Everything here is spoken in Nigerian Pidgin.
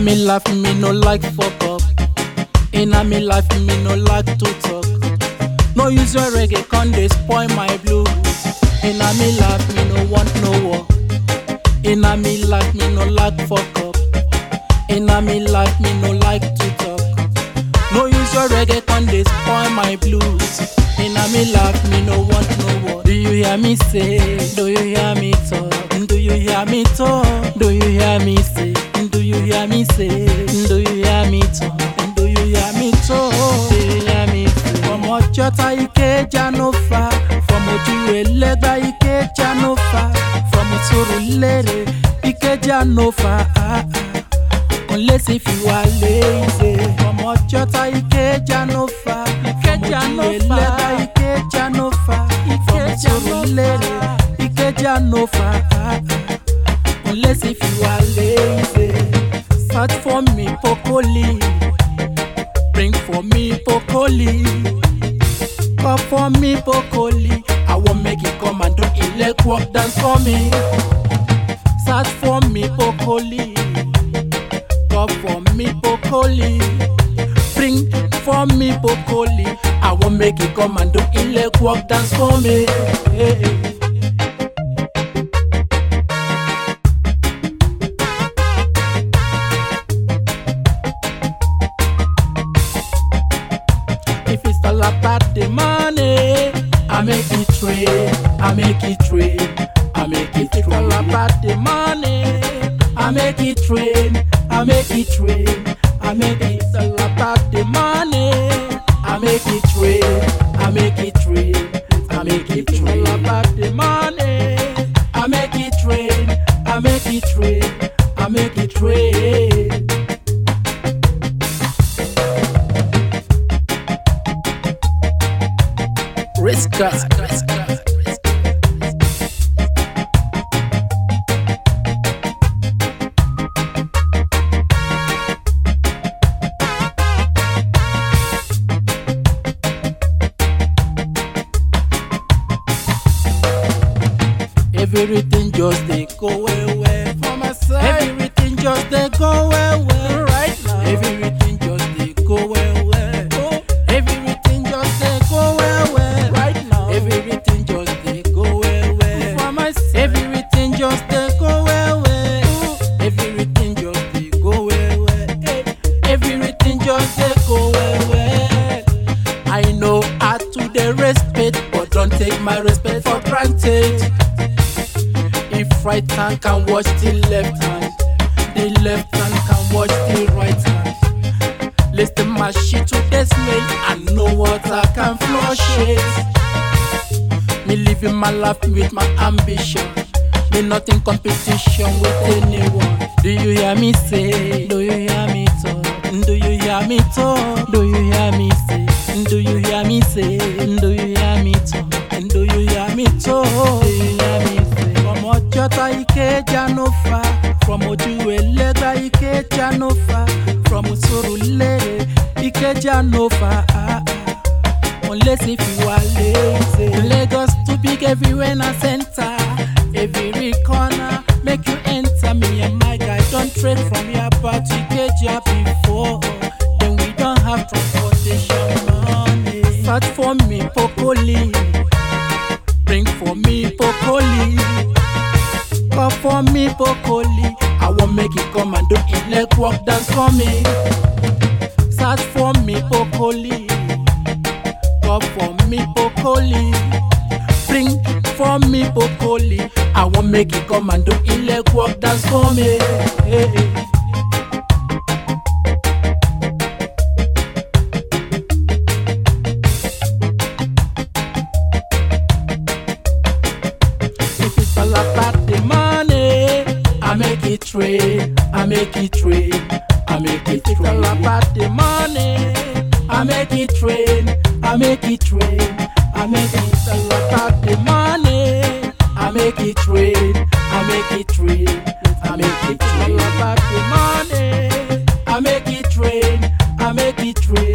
me life, me no like fuck up. In a me life, me no like to talk. No use your reggae, con they spoil my blues. In a me life, me no want no war. In a me life, me no like fuck up. In a me life, me no like to talk. No use your reggae, con they spoil my blues. In a me life, me no want no war. Do you hear me say? Do you hear me talk? Do you hear me talk? Do you hear me say? Do you hear me say? Do you hear me talk? Do you hear me talk? Do you hear me say? From Ọjọ́ta Ìkẹjà no far, from ojú ẹlẹ́gbà Ìkẹjà no far, from Surulere Ìkẹjà no far. Ah, ah. Unless if you are lazy, from Ọjọ́ta Ìkẹjà no far, Ìkẹjà no far, ẹlẹ́gbà Ìkẹjà no far, from Surulere Ìkẹjà no far. Ah, ah. Unless if you are lazy, search for me Pokoli, bring for me Pokoli, call for me Pokoli. I won't make it come and do elect work dance for me. Search for me Pokoli, call for me Pokoli, bring for me Pokoli. I won't make it come and do elect work dance for me. Hey, hey. If it's all about the money, I make it trade, I make it trade, I make it trade. If it's all about the money, I make it trade, I make it trade, I make it all about the money, I make it trade, I make it trade, I make it trade. All about the money, I make it trade, I make it trade, I make it trade. Risk God. Everything just they go well well for my side. Everything just they go well well right now. Everything just they go well well. Oh, everything just they go well well right now. Everything just they go well well for my side. Everything just they go well well. Oh, everything just they go well well. Eh, Everything just they go well well. I know how to the respect, but don't take my respect for granted. If right hand can watch the left hand, the left hand can watch the right hand. Listen my shit to the smell, I know what I can flush it. Me living my life with my ambition. Me not in competition with anyone. Do you hear me say? Do you hear me talk? Do you hear me talk? Do you hear me say? Do you hear me say? Do you hear me talk? Do you hear me talk? Do you hear me say? From Ọjọ́ta Ìkẹjà no far, from ojú ẹlẹ́gbà Ìkẹjà no far, from Surulere Ìkẹjà no far. Ah, ah. Unless if you are lazy. Lagos too big everywhere na center. Every corner make you enter. Me and my guy don't trade from here but to Ikeja before. Then we don't have transportation money. Search for me Pokoli, bring for me Pokoli, call for me Pokoli. I won't make it come and do elect work dance for me. Search for me Pokoli. Call for me Pokoli. Bring for me Pokoli. I won't make it come and do elect work dance for me. Hey, hey. If it's all about the money, I make it trade, I make it trade, I make it trade. If it's all about the money, I make it trade, I make it trade, I make it all about the money, I make it trade, I make it trade, I make it trade. All about the money, I make it trade, I make it trade.